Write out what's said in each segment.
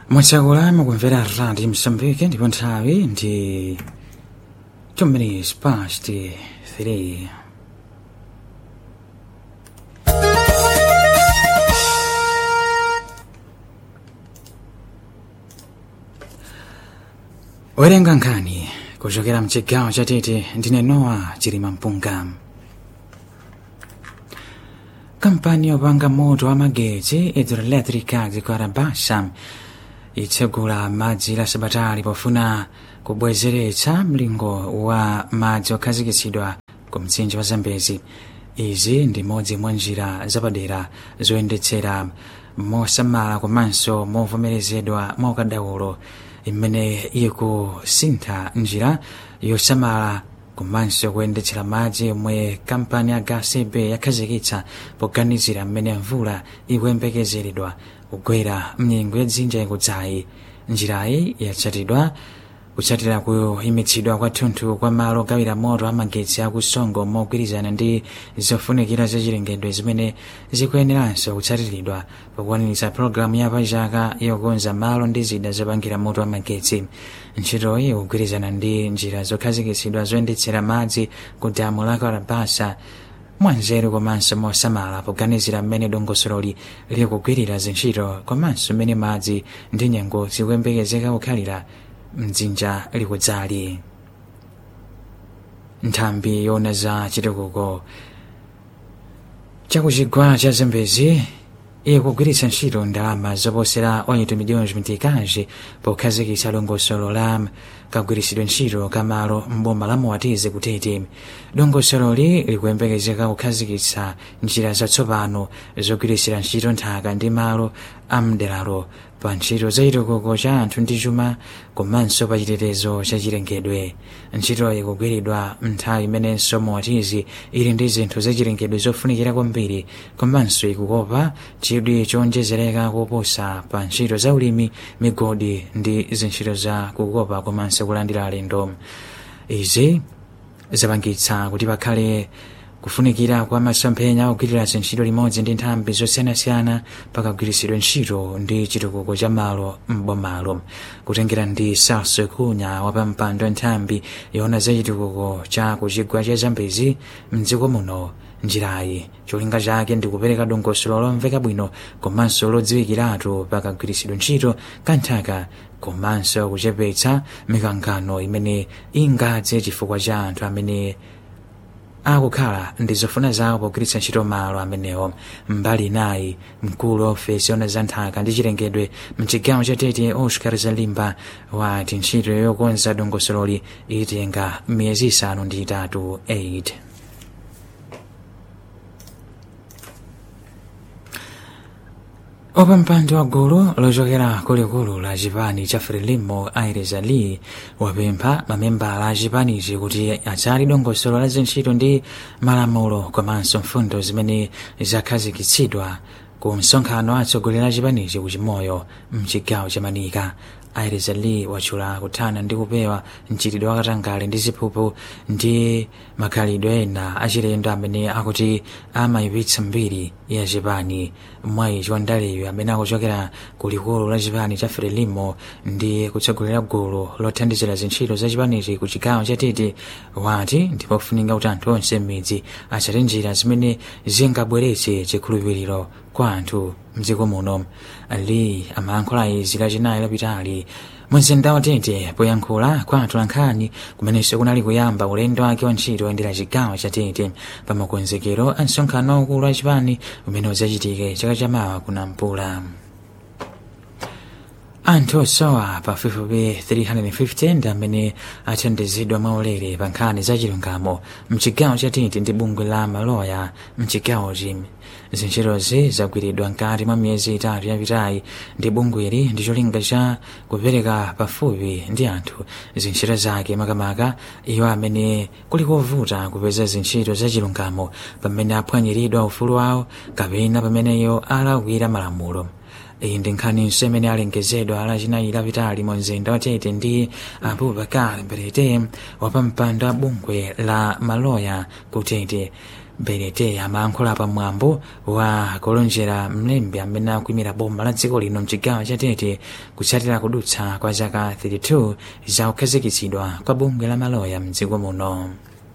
mwachakula mukumvera radi msambike ndipo nthawi ndi 2 minutes past 3 werenga nkhani kuchokera mchigawo chatete ndine nowa chilima mpunga kampani yopanga moto wa magetsi hidroelectrica zikarabasa itsegula madzi la sabatali pofuna kubwezeretsa mlingo wa madzi okhazikitsidwa ku mtsinje wa zambezi izi ndi modzi mwa njira zapadera zoyendetsera mosamala komanso movomerezedwa mwaukadaulo imene ikusintha njira yosamala komanso kuyendetsera madzi omwe kampani ya gasb yakhazikitsa poganizira mmene mvula ikuyembekezeredwa kugwera mnyengo yadzinja ikudzayi njirayi yatsatidwa kutsatira kuyimitsidwa kwathunthu kwa malo ogawira moto amagetsi akusongo mogwirizana ndi zofunikira zachilengedwe zimene zikuyeneranso kutsatiridwa pokwaniritsa pologalamu ya pachaka yokonza malo ndi zida zopangira moto amagetsi ntchitoyi kugwirizana ndi njira zokhazikitsidwa zoyendetsera madzi ku damu la karabasa mwanzeru komanso mosamala poganizira mmene dongosololi likugwirira zintchito komanso mmene madzi ndi nyengo zikuyembekezeka kukhalira mdzinja likudzali nthambi yona za chitukuko chakuchigwa cha zambezi ikugwiritsa ntchito ndalama zoposera 8 miliyoni zimitikazi pokhazikitsa dongosolo la kagwiritsidwe ntchito kamalo mboma la moatize kutete dongosololi likuyembekezeka kukhazikitsa njira zatsopano zogwiritsira ntchito nthaka ndi malo amderalo pa ntchito za chitukuko cha anthu ndi chuma komanso pa chitetezo cha chilengedwe ntchitoyi ikugwiridwa nthawi imenenso moatizi ili ndi zinthu zachilengedwe zofunikira kwambiri komanso ikukopa chidwi chowonjezereka koposa pa ntchito za ulimi migodi ndi zintchito za kukopa komanso kulandira alendo izi zapangitsa kuti pakhale kufunikira kwa masomphenya ogwirira zintchito limodzi ndi nthambi zosiyanasiyana pakagwiritsidwe ntchito ndi chitukuko cha malo m'bomalo kutengera ndi salso kunya wapampando nthambi yona za chitukuko cha kuchigwa cha zambezi mdziko muno njirayi cholinga chake ndi kupereka dongosolo lomveka bwino komanso lodziwikiratu pakagwiritsidwe ntchito kanthaka komanso kuchepetsa mikangano imene ingadze chifukwa cha anthu amene akukhala ndi zofuna zawo pogwiritsa ntchito malo amenewo mbali nayi mkulu wa ofesi yona za nthaka ndi chilengedwe mchigawo cha tete oscar zalimba wati ntchito yokonza dongosololi itenga miyezi isanu ndi itatu 8 opampando wa gulu lochokera kulikulu la chipani cha frelimo aires ali wapempha mamembala a chipanichi kuti atsali dongosolo la zintchito ndi malamulo komanso mfundo zimene zakhazikitsidwa ku msonkhano atsogoleri a chipanichi ku chimoyo mchigawo cha manika aires ali watchula kuthana ndi kupewa mchitidwe wakatangale ndi ziphuphu ndi makhalidwe ena achilendo amene akuti amayipitsa mbiri ya chipani mwayi chiwandaleyo amene akuchokera ku likulu la chipani cha frelimo ndi kutsogolera gulu lothandizira zintchito za chipanichi ku chigawo cha tete wati ndipofunika kuti anthu onse m'midzi atsate njira zimene zingabweretse chikhulupiriro kwa anthu mdziko muno ali amayankhula izi lachinayi lapitali mumzinda wa tete poyankhula kwa atolankhani kumenenso kunali kuyamba ulendo wake wa ntchito oyendera chigawo cha tete pa makonzekero a msonkhano waukulu wa chipani umene udzachitike chaka chamawa kunampula anthu osowa pafupifupi 350 ndi amene athandizidwa mwaulere pa nkhani za chilungamo mchigawo cha tete ndi bungwe la maloya mchigawochi zintchitozi zagwiridwa mkati mwa miyezi itatu yapitayi ndi bungweli ndi cholinga cha kupereka pafupi ndi anthu zintchito zake makamaka iwo amene kuli kovuta kupeza zintchito za chilungamo pamene aphwanyiridwa ufulu wawo kapena pamene iwo alakwira malamulo iyi ndi nkhaniso imene alengezedwa lachinayi lapitali mu mzinda wa tete ndi abubakar berete wapampando wa bungwe la maloya ku tete benete amayankhula pamwambo wa kulonjera mlembi amene akuimira boma la dziko lino mchigawo cha tete kutsatira kudutsa kwa zaka 32 za kukhazikitsidwa kwa bungwe la maloya mdziko muno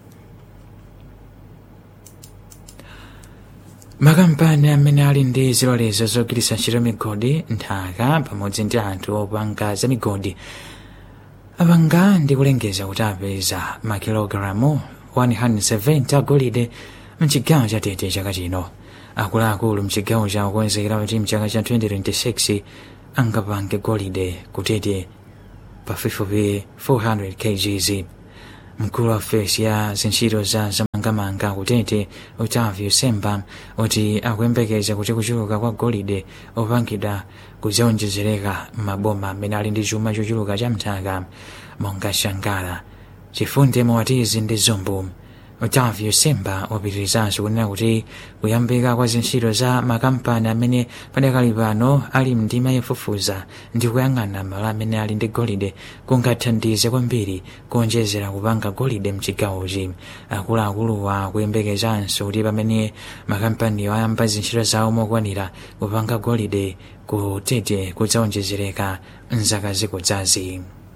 makampani amene ali ndi zilolezo zogwiritsa ntchito migodi nthaka pamodzi ndi anthu opanga za migodi apanga ndi kulengeza kuti apeza makilogalamu 170 agolide mchigawo cha tete chaka chino akuluakulu mchigawo cha kukonzekera kuti mchaka cha 2026 angapange golide kutete pafupifupi 400 kgs mkulu wa ofesi ya zintchito za zamangamanga kutete otavio semba kuti akuyembekeza kuti kuchuluka kwa golide opangidwa kuzaonjezereka m'maboma amene ali ndi chuma chochuluka cha mthaka monga shangala chifunde mowatizi ndi zombo otavio semba wapitirizanso kunena kuti kuyambika kwa zintchito za makampani amene padakali pano ali mndima yofufuza ndi kuyang'ana malo amene ali ndi golide kungathandize kwambiri kuonjezera kupanga golide mchigawochi akuluakuluwa kuyembekezanso kuti pamene makampaniyo ayamba zintchito zawo mokwanira kupanga golide kutete kudzaonjezereka mzaka zikudzazi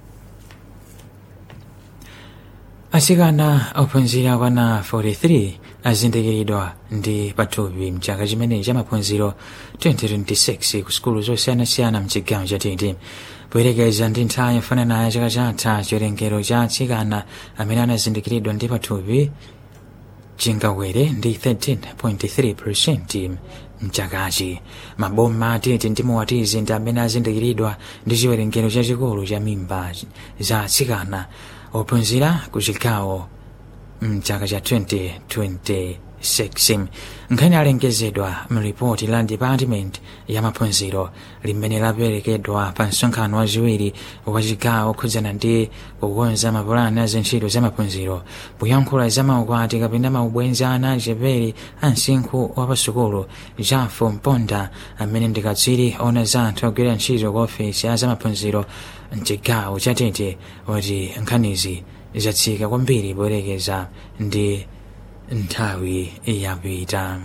asikana ophunzira kwana 43 azindikiridwa ndi pathupi mchaka chimenechi cha maphunziro 2026 ku sukulu zosiyanasiyana mchigawo cha tete poyerekeza ndi nthawi yofanana ya chaka chatha chiwerengero cha atsikana amene anazindikiridwa ndi pathupi chingawere ndi 13.3 mchakachi maboma atete ndi mowatizi ndi amene azindikiridwa ndi chiwerengero chachikulu cha mimba za atsikana ophunzira ku chigawo mchaka cha 2026 nkhani alengezedwa mripoti la department ya maphunziro limene laperekedwa pa msonkhano wachiwiri wa chigawo khudzana ndi kukonza mapulani a zintchito za maphunziro poyankhula za maukwati kapena maubwenzi ana achepere a msinkhu wa pasukulu jafo mponda amene ndi katswiri ona za anthu ogwira ntchito ku ofesi ya za maphunziro mchigawo cha tete wati nkhanizi zatsika kwambiri poyerekeza ndi nthawi yapita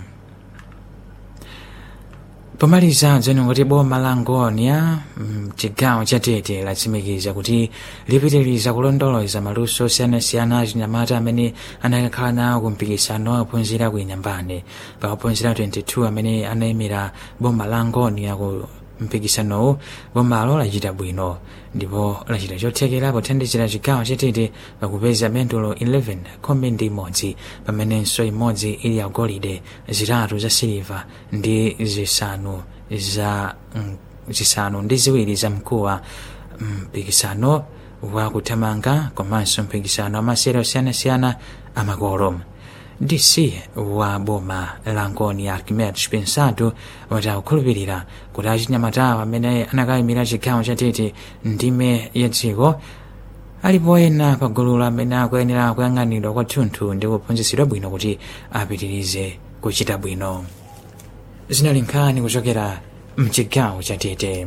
pomaliza dzeno kuti boma la ngonia mchigawo cha tete latsimikiza kuti lipitiriza kulondoloza maluso osiyanasiyana achinyamata amene anakakhala nawo kumpikisano ophunzira ku inyambane pa ophunzira 22 amene anayimira boma la ngonia ku mpikisanowu bomalo lachita bwino ndipo lachita chothekera pothandizira chigawo chatete pakupeza mendulo 11 khumi ndi imodzi pamenenso imodzi ili ya golide zitatu za siliva ndi zisanu za mm, zisanu ndi ziwiri za mkuwa mpikisano wa kuthamanga komanso mpikisano amasere osiyanasiyana amakolo dc wa boma la ngoni ya archimedes pensado wati akukhulupirira kuti achinyamatawo amene anakayimira chigawo chatete ndime ya dziko alipo ena pagulu amene akuyenera kuyang'anidwa kwathunthu ndi kuphunzitsidwa bwino kuti apitirize kuchita bwino zinali nkhani kuchokera mchigawo chatete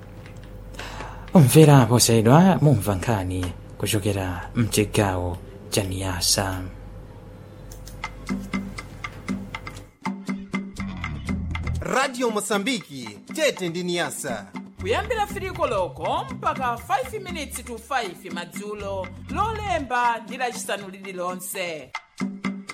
umvera posayidwa mumva nkhani kuchokera mchigawo cha niyasa radio mosambiki tete ndi niyasa kuyambira firiko loko mpaka 5 minutes to 5 madzulo lolemba ndi lacisanu lililonse